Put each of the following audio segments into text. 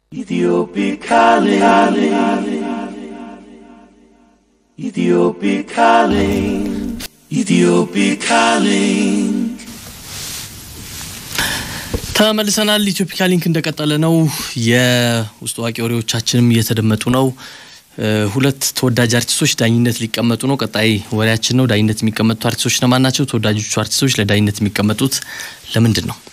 Ethiopic calling. Ethiopic calling. Ethiopic calling. ተመልሰናል። ኢትዮፒካ ሊንክ እንደቀጠለ ነው። የውስጥ አዋቂ ወሬዎቻችንም እየተደመጡ ነው። ሁለት ተወዳጅ አርቲስቶች ዳኝነት ሊቀመጡ ነው። ቀጣይ ወሬያችን ነው። ዳኝነት የሚቀመጡት አርቲስቶች እነማን ናቸው? ተወዳጆቹ አርቲስቶች ለዳኝነት የሚቀመጡት ለምንድን ነው?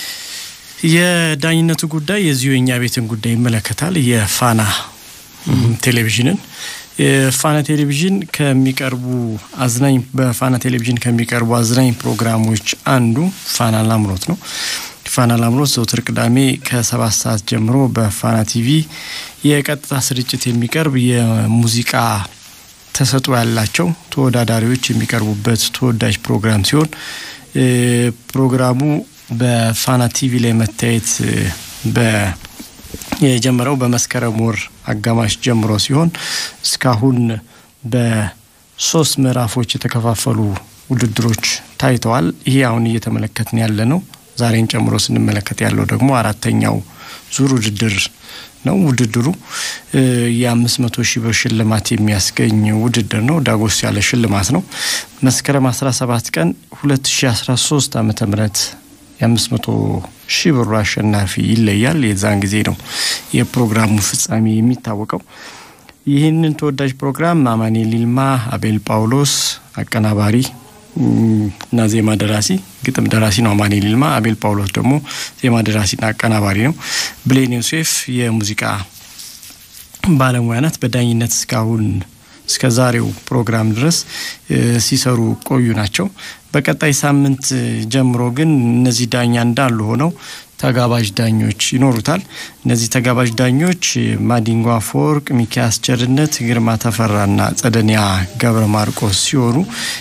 የዳኝነቱ ጉዳይ የዚሁ የእኛ ቤትን ጉዳይ ይመለከታል። የፋና ቴሌቪዥንን የፋና ቴሌቪዥን ከሚቀርቡ አዝናኝ በፋና ቴሌቪዥን ከሚቀርቡ አዝናኝ ፕሮግራሞች አንዱ ፋና ላምሮት ነው። ፋና ላምሮት ዘውትር ቅዳሜ ከሰባት ሰዓት ጀምሮ በፋና ቲቪ የቀጥታ ስርጭት የሚቀርብ የሙዚቃ ተሰጥኦ ያላቸው ተወዳዳሪዎች የሚቀርቡበት ተወዳጅ ፕሮግራም ሲሆን ፕሮግራሙ በፋና ቲቪ ላይ መታየት በ የጀመረው በመስከረም ወር አጋማሽ ጀምሮ ሲሆን እስካሁን በሶስት ምዕራፎች የተከፋፈሉ ውድድሮች ታይተዋል። ይሄ አሁን እየተመለከትን ያለ ነው። ዛሬን ጨምሮ ስንመለከት ያለው ደግሞ አራተኛው ዙር ውድድር ነው። ውድድሩ የአምስት መቶ ሺህ ብር ሽልማት የሚያስገኝ ውድድር ነው። ዳጎስ ያለ ሽልማት ነው። መስከረም አስራ ሰባት ቀን ሁለት ሺ አስራ ሶስት አመተ ምህረት የአምስት መቶ ሺህ ብሩ አሸናፊ ይለያል። የዛን ጊዜ ነው የፕሮግራሙ ፍጻሜ የሚታወቀው። ይህንን ተወዳጅ ፕሮግራም አማኑኤል ይልማ፣ አቤል ጳውሎስ አቀናባሪ እና ዜማ ደራሲ፣ ግጥም ደራሲ ነው አማኑኤል ይልማ። አቤል ጳውሎስ ደግሞ ዜማ ደራሲና አቀናባሪ ነው። ብሌን ዮሴፍ የሙዚቃ ባለሙያ ናት። በዳኝነት እስካሁን እስከ ዛሬው ፕሮግራም ድረስ ሲሰሩ ቆዩ ናቸው። በቀጣይ ሳምንት ጀምሮ ግን እነዚህ ዳኛ እንዳሉ ሆነው ተጋባዥ ዳኞች ይኖሩታል። እነዚህ ተጋባዥ ዳኞች ማዲንጎ አፈወርቅ፣ ሚኪያስ ቸርነት፣ ግርማ ተፈራና ጸደኒያ ገብረ ማርቆስ ሲሆኑ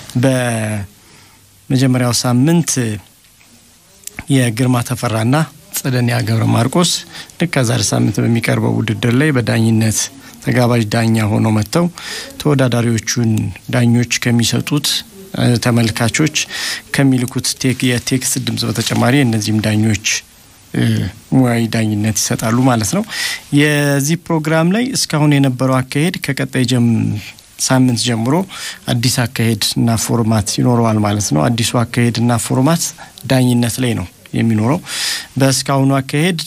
በመጀመሪያው ሳምንት የግርማ ተፈራና ጸደኒያ ገብረ ማርቆስ ልክ ከዛሬ ሳምንት በሚቀርበው ውድድር ላይ በዳኝነት ተጋባዥ ዳኛ ሆነው መጥተው ተወዳዳሪዎቹን ዳኞች ከሚሰጡት ተመልካቾች ከሚልኩት የቴክስት ድምጽ በተጨማሪ እነዚህም ዳኞች ሙያዊ ዳኝነት ይሰጣሉ ማለት ነው። የዚህ ፕሮግራም ላይ እስካሁን የነበረው አካሄድ ከቀጣይ ሳምንት ጀምሮ አዲስ አካሄድ እና ፎርማት ይኖረዋል ማለት ነው። አዲሱ አካሄድ እና ፎርማት ዳኝነት ላይ ነው የሚኖረው። በእስካሁኑ አካሄድ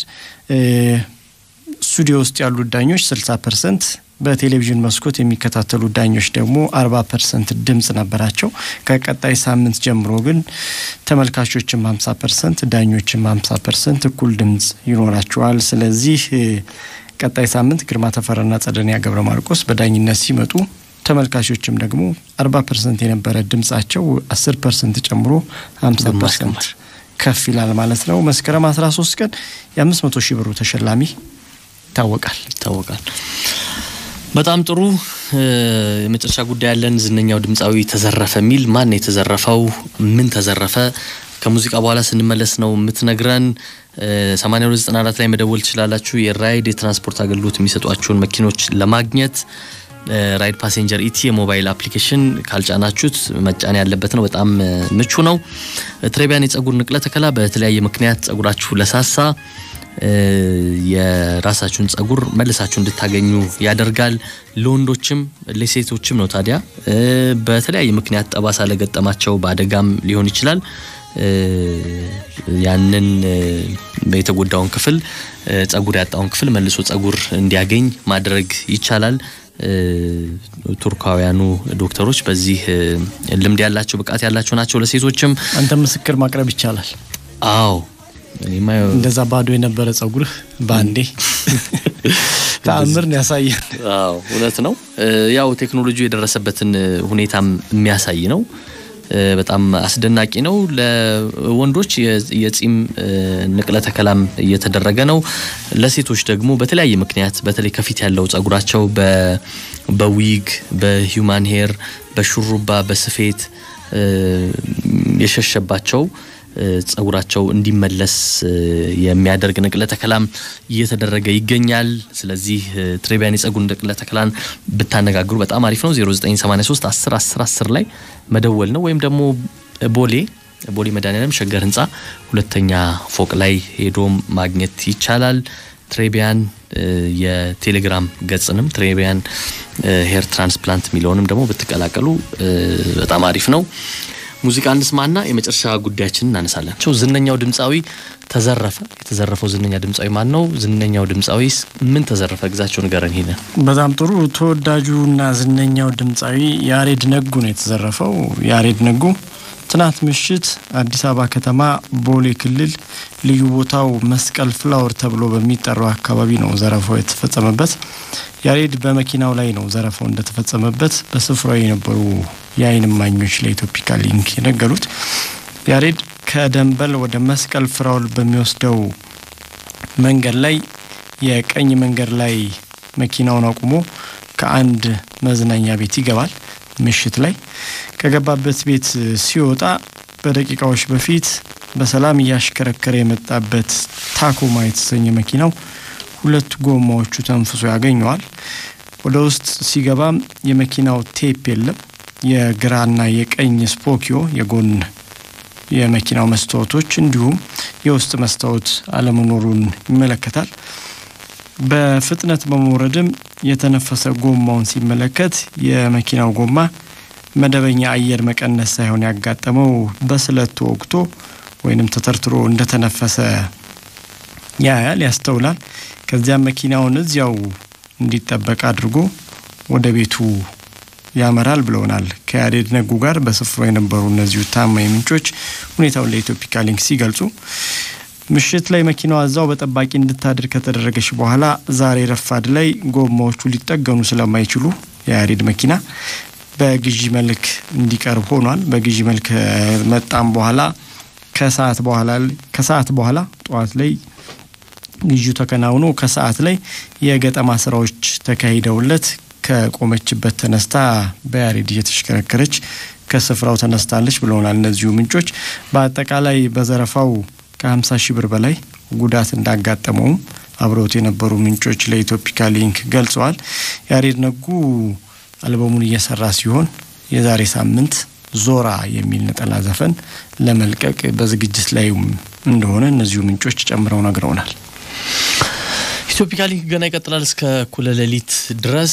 ስቱዲዮ ውስጥ ያሉት ዳኞች 60 ፐርሰንት በቴሌቪዥን መስኮት የሚከታተሉ ዳኞች ደግሞ 40 ፐርሰንት ድምጽ ነበራቸው። ከቀጣይ ሳምንት ጀምሮ ግን ተመልካቾችም 50 ፐርሰንት ዳኞችም 50 ፐርሰንት እኩል ድምጽ ይኖራቸዋል። ስለዚህ ቀጣይ ሳምንት ግርማ ተፈራና ጸደኒያ ገብረ ማርቆስ በዳኝነት ሲመጡ ተመልካቾችም ደግሞ 40 ፐርሰንት የነበረ ድምጻቸው 10 ፐርሰንት ጨምሮ 50 ፐርሰንት ከፍ ይላል ማለት ነው። መስከረም 13 ቀን የ500 ሺህ ብሩ ተሸላሚ ይታወቃል ይታወቃል። በጣም ጥሩ። የመጨረሻ ጉዳይ ያለን ዝነኛው ድምፃዊ ተዘረፈ የሚል ማን የተዘረፈው? ምን ተዘረፈ? ከሙዚቃ በኋላ ስንመለስ ነው የምትነግረን። 8294 ላይ መደወል ትችላላችሁ። የራይድ የትራንስፖርት አገልግሎት የሚሰጧቸውን መኪኖች ለማግኘት ራይድ ፓሴንጀር ኢቲ የሞባይል አፕሊኬሽን ካልጫናችሁት መጫን ያለበት ነው። በጣም ምቹ ነው። ትሬቢያን የጸጉር ንቅለ ተከላ በተለያየ ምክንያት ጸጉራችሁ ለሳሳ የራሳችሁን ጸጉር መልሳችሁ እንድታገኙ ያደርጋል። ለወንዶችም ለሴቶችም ነው። ታዲያ በተለያየ ምክንያት ጠባሳ ለገጠማቸው በአደጋም ሊሆን ይችላል ያንን የተጎዳውን ክፍል ጸጉር ያጣውን ክፍል መልሶ ጸጉር እንዲያገኝ ማድረግ ይቻላል። ቱርካውያኑ ዶክተሮች በዚህ ልምድ ያላቸው ብቃት ያላቸው ናቸው። ለሴቶችም አንተ ምስክር ማቅረብ ይቻላል። አዎ እንደዛ ባዶ የነበረ ጸጉርህ በአንዴ ተአምርን ያሳያል። አዎ እውነት ነው። ያው ቴክኖሎጂ የደረሰበትን ሁኔታም የሚያሳይ ነው። በጣም አስደናቂ ነው። ለወንዶች የጺም ንቅለ ተከላም እየተደረገ ነው። ለሴቶች ደግሞ በተለያየ ምክንያት በተለይ ከፊት ያለው ጸጉራቸው በዊግ፣ በሂውማን ሄር፣ በሹሩባ፣ በስፌት የሸሸባቸው ጸጉራቸው እንዲመለስ የሚያደርግ ንቅለ ተከላም እየተደረገ ይገኛል። ስለዚህ ትሬቢያን የጸጉር ንቅለ ተከላን ብታነጋግሩ በጣም አሪፍ ነው። 0983 10 10 10 ላይ መደወል ነው ወይም ደግሞ ቦሌ ቦሌ መድኃኒዓለም ሸገር ህንፃ ሁለተኛ ፎቅ ላይ ሄዶ ማግኘት ይቻላል። ትሬቢያን የቴሌግራም ገጽንም ትሬቢያን ሄር ትራንስፕላንት የሚለውንም ደግሞ ብትቀላቀሉ በጣም አሪፍ ነው። ሙዚቃ እንስማና የመጨረሻ ጉዳያችንን እናነሳለን። ዝነኛው ድምፃዊ ተዘረፈ። የተዘረፈው ዝነኛ ድምፃዊ ማን ነው? ዝነኛው ድምፃዊ ምን ተዘረፈ? ግዛቸው ንገረን። ሄደ በጣም ጥሩ። ተወዳጁና ዝነኛው ድምፃዊ ያሬድ ነጉ ነው የተዘረፈው። ያሬድ ነጉ ትናንት ምሽት አዲስ አበባ ከተማ ቦሌ ክልል ልዩ ቦታው መስቀል ፍላወር ተብሎ በሚጠራው አካባቢ ነው ዘረፋው የተፈጸመበት። ያሬድ በመኪናው ላይ ነው ዘረፋው እንደተፈጸመበት በስፍራው የነበሩ የዓይን እማኞች ለኢትዮፒካ ሊንክ የነገሩት። ያሬድ ከደንበል ወደ መስቀል ፍራውል በሚወስደው መንገድ ላይ የቀኝ መንገድ ላይ መኪናውን አቁሞ ከአንድ መዝናኛ ቤት ይገባል። ምሽት ላይ ከገባበት ቤት ሲወጣ በደቂቃዎች በፊት በሰላም እያሽከረከረ የመጣበት ታኮማ የተሰኘ መኪናው ሁለት ጎማዎቹ ተንፍሶ ያገኘዋል። ወደ ውስጥ ሲገባም የመኪናው ቴፕ የለም። የግራና የቀኝ ስፖኪዮ የጎን የመኪናው መስታወቶች እንዲሁም የውስጥ መስታወት አለመኖሩን ይመለከታል። በፍጥነት በመውረድም የተነፈሰ ጎማውን ሲመለከት የመኪናው ጎማ መደበኛ አየር መቀነስ ሳይሆን ያጋጠመው በስለት ተወግቶ ወይንም ተተርትሮ እንደተነፈሰ ያያል፣ ያስተውላል። ከዚያም መኪናውን እዚያው እንዲጠበቅ አድርጎ ወደ ቤቱ ያመራል ብለውናል። ከያሬድ ነጉ ጋር በስፍራው የነበሩ እነዚሁ ታማኝ ምንጮች ሁኔታውን ለኢትዮፒካ ሊንክ ሲገልጹ ምሽት ላይ መኪናዋ እዛው በጠባቂ እንድታድር ከተደረገች በኋላ ዛሬ ረፋድ ላይ ጎማዎቹ ሊጠገኑ ስለማይችሉ የያሬድ መኪና በግዢ መልክ እንዲቀርብ ሆኗል። በግዢ መልክ መጣም በኋላ ከሰዓት በኋላ ከሰዓት በኋላ ጠዋት ላይ ግዢው ተከናውኖ ከሰዓት ላይ የገጠማ ስራዎች ተካሂደውለት ከቆመችበት ተነስታ በያሬድ እየተሽከረከረች ከስፍራው ተነስታለች ብለውናል እነዚሁ ምንጮች። በአጠቃላይ በዘረፋው ከ50 ሺህ ብር በላይ ጉዳት እንዳጋጠመውም አብረውት የነበሩ ምንጮች ለኢትዮፒካ ሊንክ ገልጸዋል። ያሬድ ነጉ አልበሙን እየሰራ ሲሆን የዛሬ ሳምንት ዞራ የሚል ነጠላ ዘፈን ለመልቀቅ በዝግጅት ላይ እንደሆነ እነዚሁ ምንጮች ጨምረው ነግረውናል። ኢትዮፒካ ሊንክ ገና ይቀጥላል እስከ እኩለ ሌሊት ድረስ።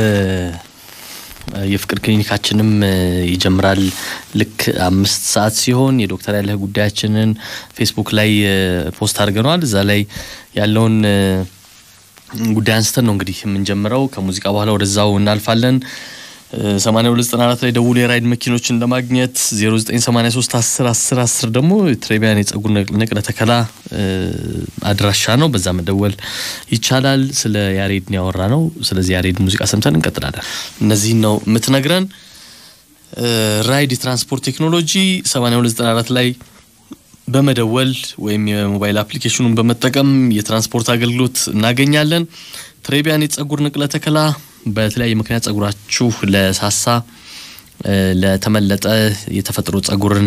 የፍቅር ክሊኒካችንም ይጀምራል ልክ አምስት ሰዓት ሲሆን የዶክተር ያለህ ጉዳያችንን ፌስቡክ ላይ ፖስት አድርገነዋል። እዛ ላይ ያለውን ጉዳይ አንስተን ነው እንግዲህ የምንጀምረው። ከሙዚቃ በኋላ ወደዛው እናልፋለን። 8294 ላይ ደውሎ የራይድ መኪኖችን ለማግኘት 0983 10 10 10 ደግሞ ትሬቢያን የጸጉር ንቅለ ተከላ አድራሻ ነው። በዛ መደወል ይቻላል። ስለ ያሬድ ያወራ ነው። ስለዚህ ያሬድ ሙዚቃ ሰምተን እንቀጥላለን። እነዚህን ነው የምትነግረን። ራይድ የትራንስፖርት ቴክኖሎጂ 8294 ላይ በመደወል ወይም የሞባይል አፕሊኬሽኑን በመጠቀም የትራንስፖርት አገልግሎት እናገኛለን። ትሬቢያን የጸጉር ንቅለ ተከላ በተለያየ ምክንያት ጸጉራችሁ ለሳሳ ለተመለጠ የተፈጥሮ ጸጉርን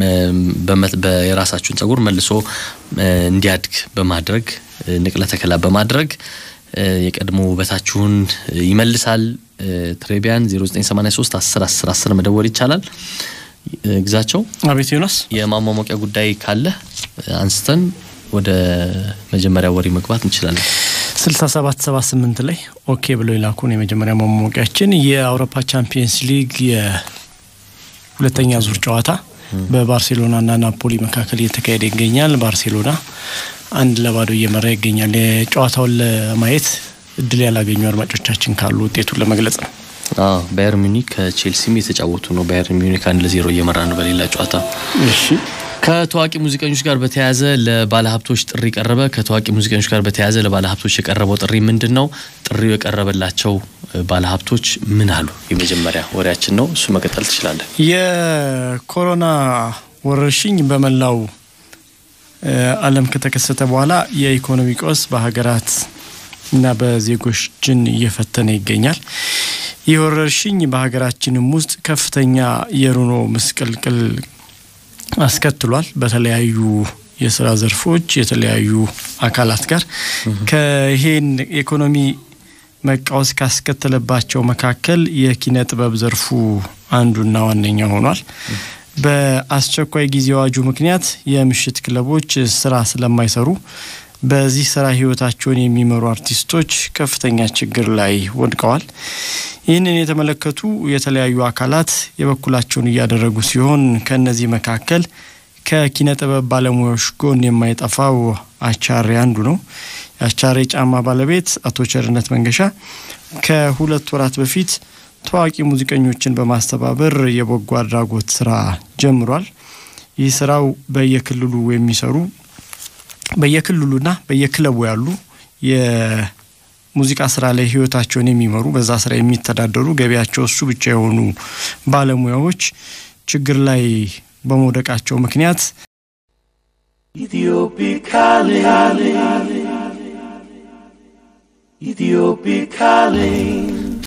የራሳችሁን ጸጉር መልሶ እንዲያድግ በማድረግ ንቅለ ተከላ በማድረግ የቀድሞ ውበታችሁን ይመልሳል። ትሬቢያን 0983 10 10 10 መደወል ይቻላል። ግዛቸው አቤት ዮናስ፣ የማሟሟቂያ ጉዳይ ካለ አንስተን ወደ መጀመሪያ ወሬ መግባት እንችላለን። 6778 ላይ ኦኬ ብለው የላኩን የመጀመሪያ ማሟቂያችን የአውሮፓ ቻምፒየንስ ሊግ የሁለተኛ ዙር ጨዋታ በባርሴሎናና ናፖሊ መካከል እየተካሄደ ይገኛል። ባርሴሎና አንድ ለባዶ እየመራ ይገኛል። የጨዋታውን ለማየት እድል ያላገኙ አድማጮቻችን ካሉ ውጤቱን ለመግለጽ ነው። ባየር ሚኒክ ከቼልሲም የተጫወቱ ነው። ባየር ሚኒክ አንድ ለዜሮ እየመራ ነው በሌላ ጨዋታ። እሺ ከታዋቂ ሙዚቀኞች ጋር በተያያዘ ለባለሀብቶች ጥሪ ቀረበ። ከታዋቂ ሙዚቀኞች ጋር በተያያዘ ለባለሀብቶች የቀረበው ጥሪ ምንድን ነው? ጥሪው የቀረበላቸው ባለሀብቶች ምን አሉ? የመጀመሪያ ወሬያችን ነው። እሱ መቀጠል ትችላለን። የኮሮና ወረርሽኝ በመላው ዓለም ከተከሰተ በኋላ የኢኮኖሚ ቀውስ በሀገራት እና በዜጎችን እየፈተነ ይገኛል። ይህ ወረርሽኝ በሀገራችንም ውስጥ ከፍተኛ የኑሮ ምስቅልቅል አስከትሏል። በተለያዩ የስራ ዘርፎች የተለያዩ አካላት ጋር ከይሄን ኢኮኖሚ መቃወስ ካስከተለባቸው መካከል የኪነ ጥበብ ዘርፉ አንዱና ዋነኛ ሆኗል። በአስቸኳይ ጊዜ አዋጁ ምክንያት የምሽት ክለቦች ስራ ስለማይሰሩ በዚህ ስራ ህይወታቸውን የሚመሩ አርቲስቶች ከፍተኛ ችግር ላይ ወድቀዋል። ይህንን የተመለከቱ የተለያዩ አካላት የበኩላቸውን እያደረጉ ሲሆን ከእነዚህ መካከል ከኪነ ጥበብ ባለሙያዎች ጎን የማይጠፋው አቻሬ አንዱ ነው። የአቻሬ ጫማ ባለቤት አቶ ቸርነት መንገሻ ከሁለት ወራት በፊት ታዋቂ ሙዚቀኞችን በማስተባበር የበጎ አድራጎት ስራ ጀምሯል። ይህ ስራው በየክልሉ የሚሰሩ በየክልሉና በየክለቡ ያሉ የሙዚቃ ስራ ላይ ህይወታቸውን የሚመሩ በዛ ስራ የሚተዳደሩ ገቢያቸው እሱ ብቻ የሆኑ ባለሙያዎች ችግር ላይ በመውደቃቸው ምክንያት Ethiopic calling. Ethiopic calling.